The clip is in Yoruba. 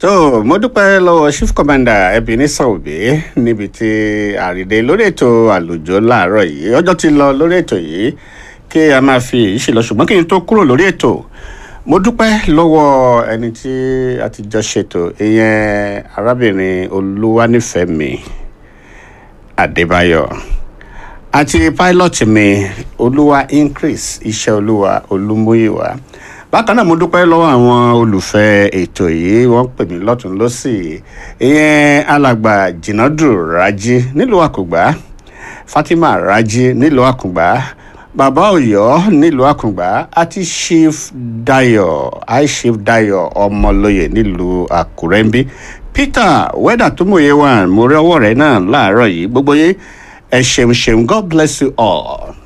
tó mo dúpẹ́ lọ́wọ́ chief commander Ebenezer Obey níbi tí àrídé lórí ètò àlùjọ láàárọ̀ yìí ọjọ́ ti lọ lórí ètò yìí kí a máa fi èyí ṣe lọ ṣùgbọ́n kí n tó kúrò lórí ètò mo dúpẹ́ lọ́wọ́ ẹni tí a ti jọ ṣètò ìyẹn arábìnrin Olúwanífẹ̀mí Adébáyọ̀ àti pilot mi Olúwa increase iṣẹ́ Olúwa Olúmúyìwá bákan náà mo dúpẹ́ lọ́wọ́ àwọn olùfẹ́ ètò yìí wọ́n pè mí lọ́tún lọ́sì ìyẹn alàgbà jìnàdù rájí nílùú àkùngbá fatima rájí nílùú àkùngbá bàbá ọ̀yọ́ nílùú àkùngbá àti chief dayo high chief dayo ọmọlóye nílùú àkùrẹ́ ń bí peter wẹ́dà tó mòye wà mo rí ọwọ́ rẹ̀ náà láàárọ̀ yìí gbogbo yìí ẹ ṣeun ṣeun god bless you all.